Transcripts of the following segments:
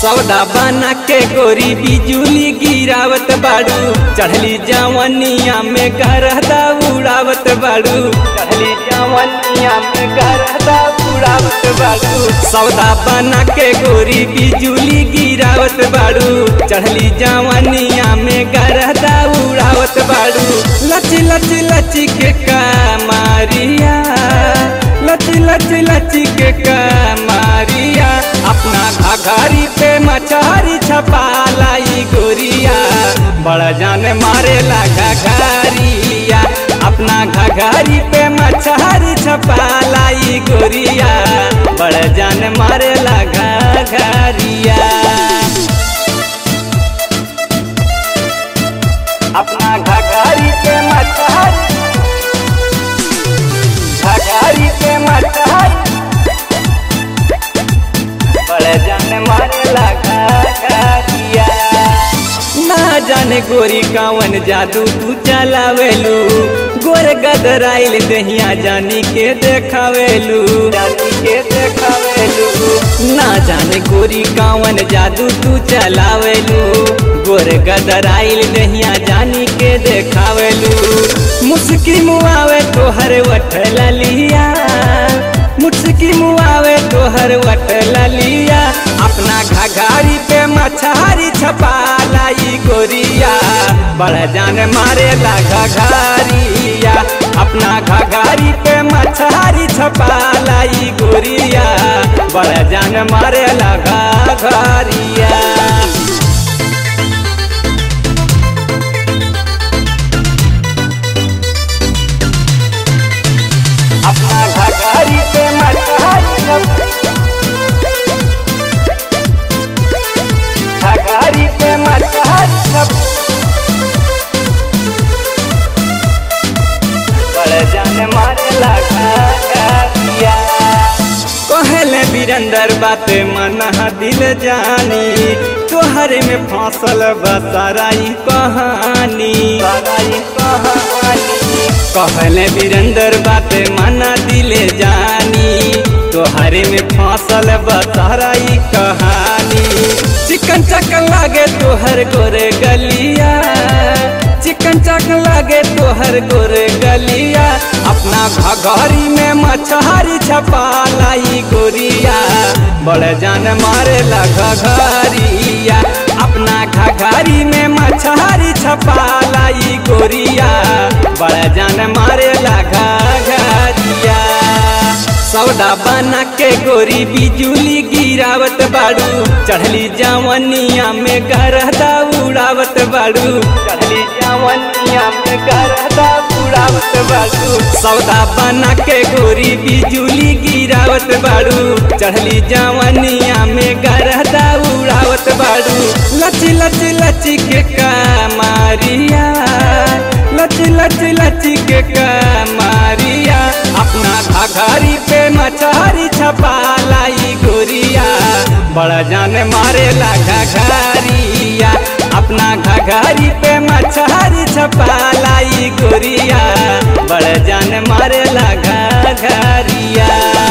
सौदा बना के गोरी बिजुली गिरावत बाड़ू चढ़ली जवनिया में गरदा उड़ावत बाड़ू चढ़ली जवनिया में गरदा उड़ावत बाड़ू सौदा बना के गोरी बिजुली गिरावत बाड़ू चढ़ली जवनिया में गरदा उड़ावत बाड़ू लच लच लच के कमारिया लच लच लच के कमारिया अपना घाघरी पे मछारी छपा लाई गोरिया बड़ा जान मारे लगा घाघरिया अपना घाघरी पे मछारी छपा लाई गोरिया बड़ा जान मारे लगा घाघरिया अपना घाघरी पे मछारी घाघरी पे मछारी बड़े जाने मारे लगा घाघरिया ना जाने गोरी कावन जादू तू चलावेलू गोर गदराइल दहिया जानी के देखावेलू जानी के देखावेलू ना जाने गोरी कावन जादू तू चलावेलू गोर गदराइल दहिया जानी के देखावेलू मुस्की मुआवे तोहर वठल लिया मुस्की मुआवे तोहर वठल लिया अपना घाघारी पे मछारी छपा लाई गोरिया बड़ा जान मारे ला घाघारिया अपना घाघारी पे मछारी छपा लाई गोरिया बड़ा जान मारे ला घाघारिया अपना घाघरी पे मछारी घाघरी पे मछारी बड़े जाने मारे लगा कहले बीरंदर बात मन दिल जानी तोहरे में फांसल बसराई कहानी सराई कहानी कहले बीरंदर बात मना दिले जानी तोहरे में फांसल बसराई कहानी चिकन चकन लागे तोहर गोरे गलिया चिकन चकन लागे तोहर गोरे गलिया अपना घघरी में मछहरी छपा लाई गोरिया बड़े जान मारे ला घघरिया अपना घघरी में मछहरी छपा लाई गोरिया बड़े जान मारे ला घघरिया सौदा बना के गोरी बिजुली गिरावत बाड़ू चढ़ली जवनिया में गरदा उड़ावत बाड़ू चढ़ली जवनिया में गरदा उड़ावत बाड़ू सौदा बना के गोरी बिजुली गिरावत बाड़ू चढ़ली जवनिया में गरदा उड़ावत बाड़ू लच लच लच के कमारिया लच लच लच के कमारिया अपना घाघरी पे मछारी छपा लाई गोरिया बड़ा जान मारे ला घाघरिया अपना घाघरी पे मछारी छपा लाई गोरिया बड़ा जान मारे ला घाघरिया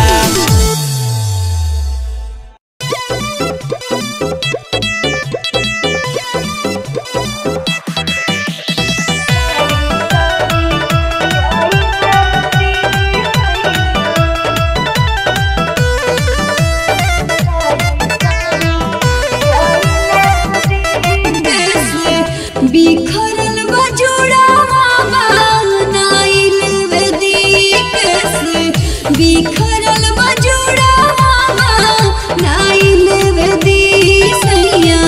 बिखरल बजुड़ावा नाइल वेदिक से बिखरल बजुड़ावा नाइल वेदी सैया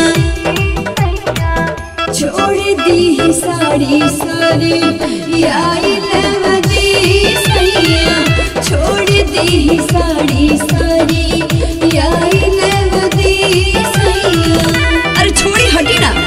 छोड़ दी साड़ी सारी आइल वेदी सैया छोड़ दी साड़ी सारी आइल वेदी सैया अरे छोड़ी हटी ना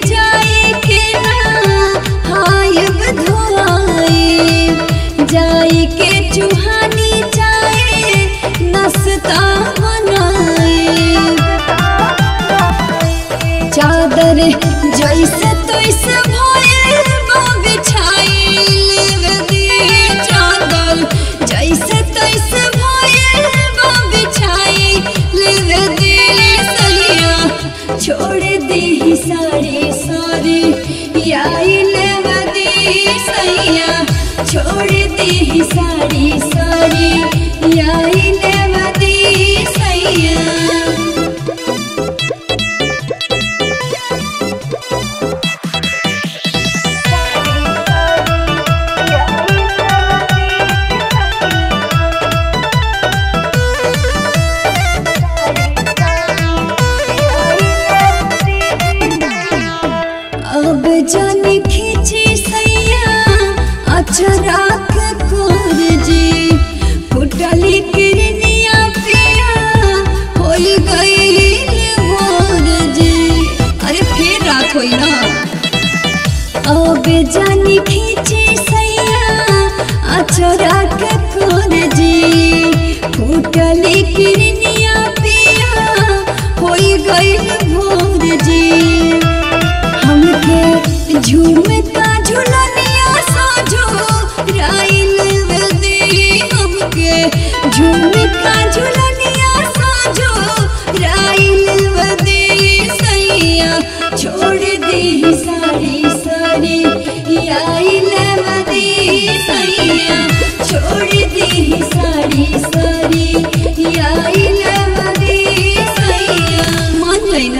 जाए के ना हायब धोआए जाए के चुहानी जाए नस्ता बनाए चादर जैसे तैसे भइल बा बिछाइल दी चादर जैसे तैसे भइल बा बिछाइल दी सलिया छोड़ दी सारी सारी आइल दी सैया छोड़ दी सारी सारी आइल दी सैया अब जाने खींची सैया अचरा के कोर जी फुटली किरनिया पिया होई गई भोर जी अरे फिर रात होई ना अब जानी खींची सैया अचरा के कोर जी फुटली किरनिया पिया होई गई भोर जी हमके झूमता झुलनिया साजो राइल दे हमके झूमता झुलनिया साजो राइल दे सैया छोड़ दे सारी सारी आइल दे सैया छोड़ दे सारी सारी आइल दे सैया मान लेना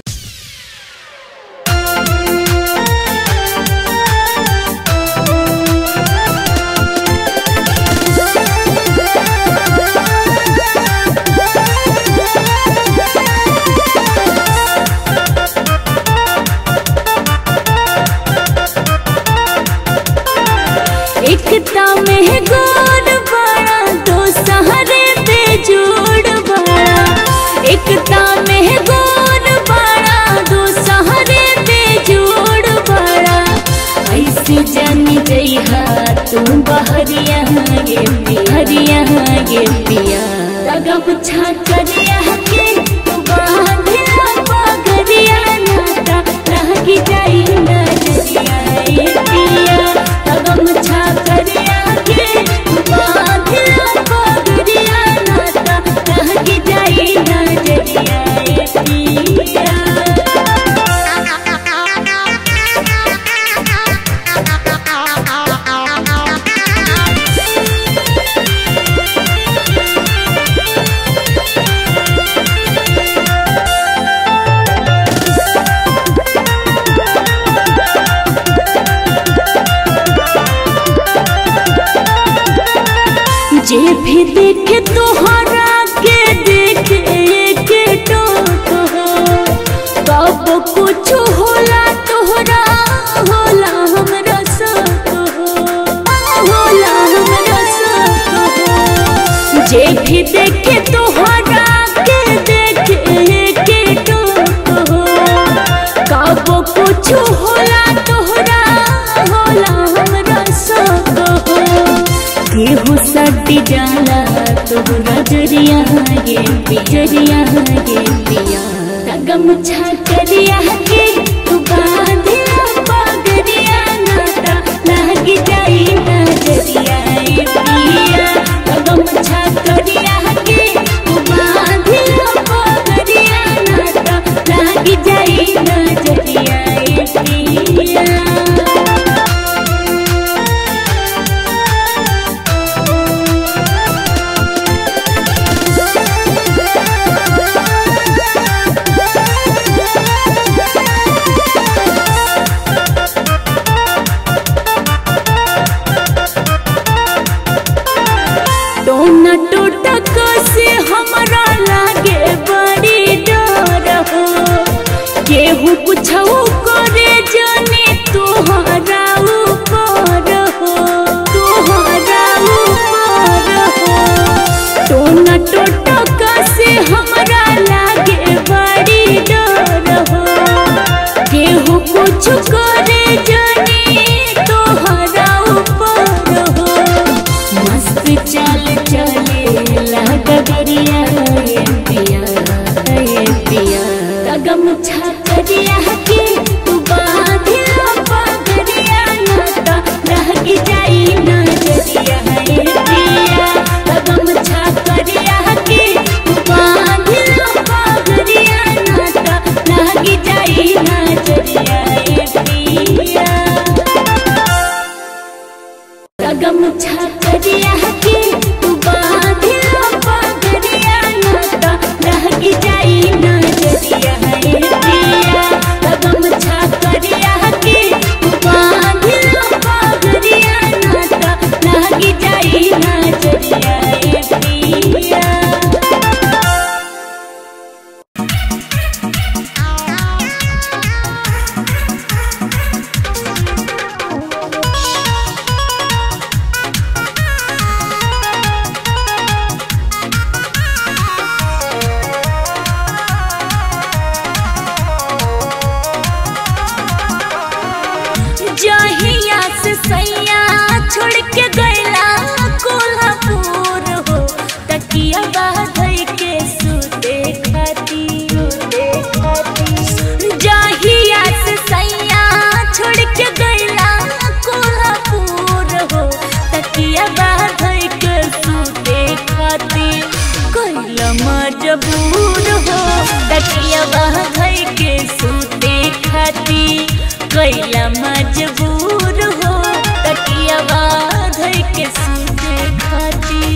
एकता में गोर बड़ा दो सहारे पे जोड़ बड़ा एकता में गोर बड़ा दो सहारे पे जोड़ बड़ा ऐसे जानी जइहा तुम बहरिया गे बिहरिया गे पिया लगा पुछा करिया के तू बांधिया पगरिया नाता रह की जाई ना जरिया ए पिया लगा मुछा करिया के तू बांधिया पगरिया नाता रह की जाई ना जरिया ए पिया जे भी देखे तोहरा के देखे के टोट हो कब कुछ होला तोहरा होला हमरा साथ हो होला हमरा साथ हो जे भी देखे तोहरा के देखे के टोट हो कब कुछ होला तोहरा होला हमरा साथ हो केहू सटी जाला तोहरा जरिया गे पिजरिया गे पिया तगम छकरिया के तू बांधिया पगरिया नाता लागी जाई ना जरिया ए पिया तगम छकरिया के तू बांधिया पगरिया नाता लागी जाई ना जरिया ए पिया कुछ करे जाने तोहरा ऊपर हो मस्त चाल चले डगरिया ये पिया ये पिया तगम छकरिया के तू बाधिया पगरिया नाता रह की जाई नजरिया ये पिया तगम छकरिया के तू बाधिया पगरिया नाता रह की जाई नजरिया ये पिया गम छकरिया के तू बाधिया पगरिया नाता रह की जाई नजरिया हे पिया गम छकरिया के तू बाधिया पगरिया नाता रह की जाई नजरिया हे पिया जहिया से सैया छोड़ के गैला कोल्हापुर हो तकिया बाधई के सुते खाती जहिया से सैया छोड़ के गैला कोल्हापुर हो तकिया बाधई के सुते खाती कैला मजबूर हो तकिया बाधई के सुते खाती कैला मजबूर हो तकिया बाधई के सुते खाती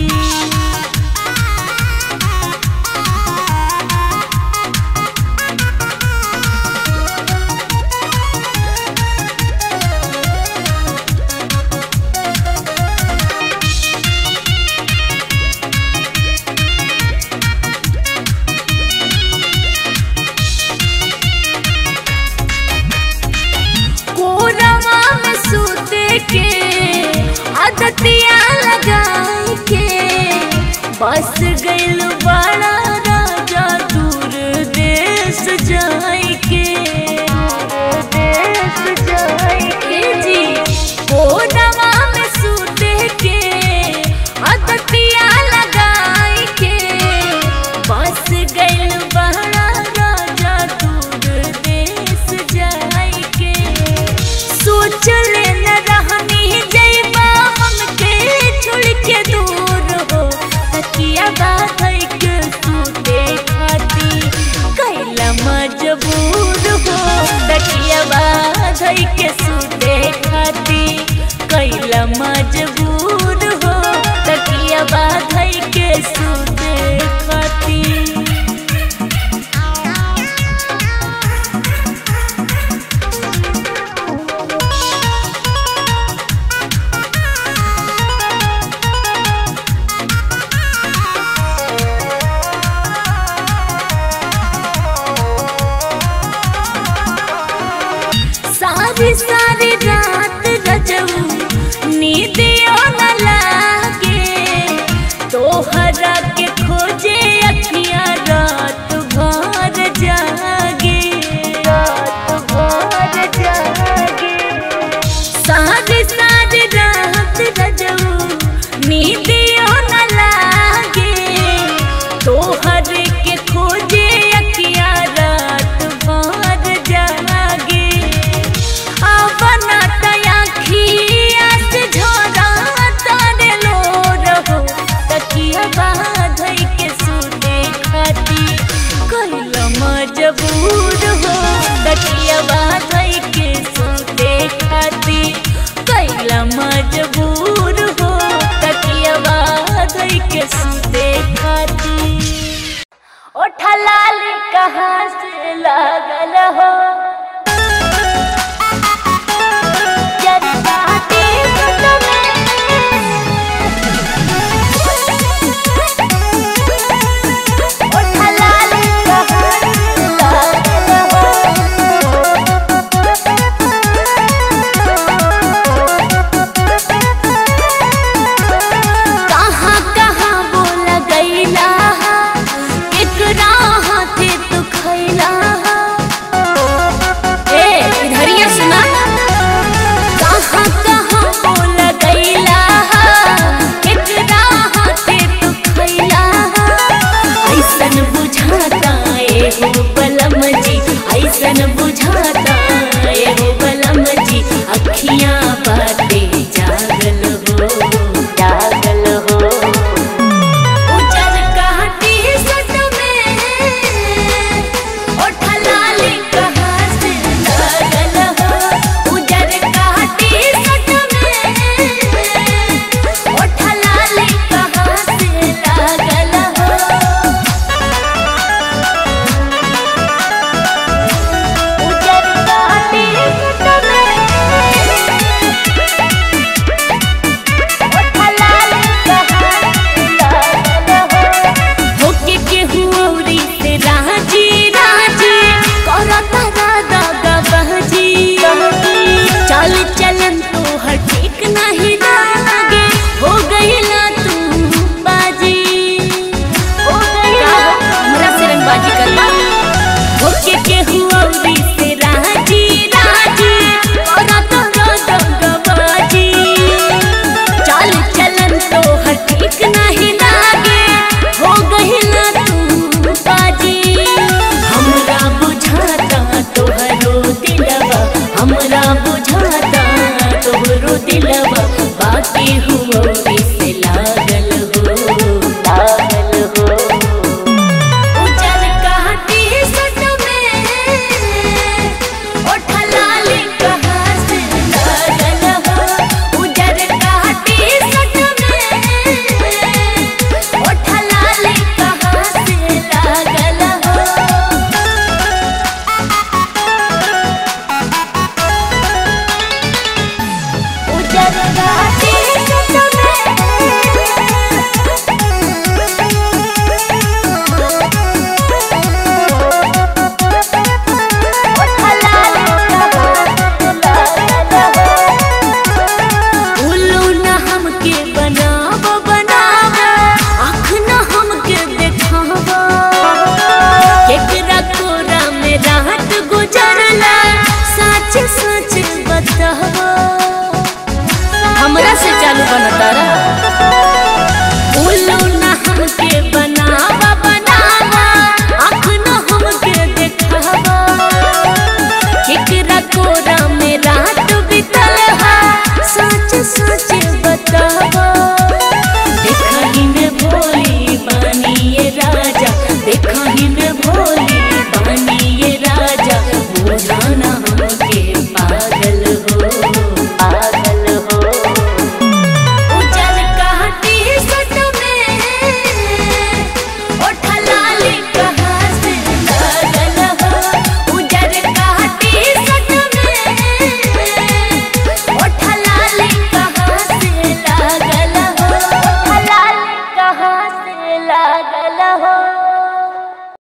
कोरवा में सूते के आदतिया लगाई के बस गइल बड़ा राजा दूर देश जाई के देश जाई के जी कोरवा में सूते के आदतिया लगाई के बस गइल बड़ा राजा दूर देश जाई के सोच ले न रहनी जइबा हमके छोड़ के दूर हो तकिया बाधई के सूते खाती कैला मजबूर हो तकिया बाधई के सूते खाती कैला मजबूर हो तकिया बाधई के सूते खाती सारी सारी रात रजऊ नींदियों न लागे तोहरा के खोजे अखियां रात भर जागे रात भर जागे सारी सारी रात रजऊ नींदियों न लागे तोहर के खोजे अखियां रात भर जागे आवना तया खिया से झोरा बुझाता तोहरो दिलवा बाकी हुआ से लागल हो लागल हो उजल काटी सट में ओठा लाल कहाँ से लागल हो उजल काटी सट में ओठा लाल कहाँ से लागल हो उजल घाटी उल्लू न हमके बनाव बनाव आँख न हमके देखाव केकरा कोरा में रात गुजरला सच सच बताव हमरा से चालू बनता रहा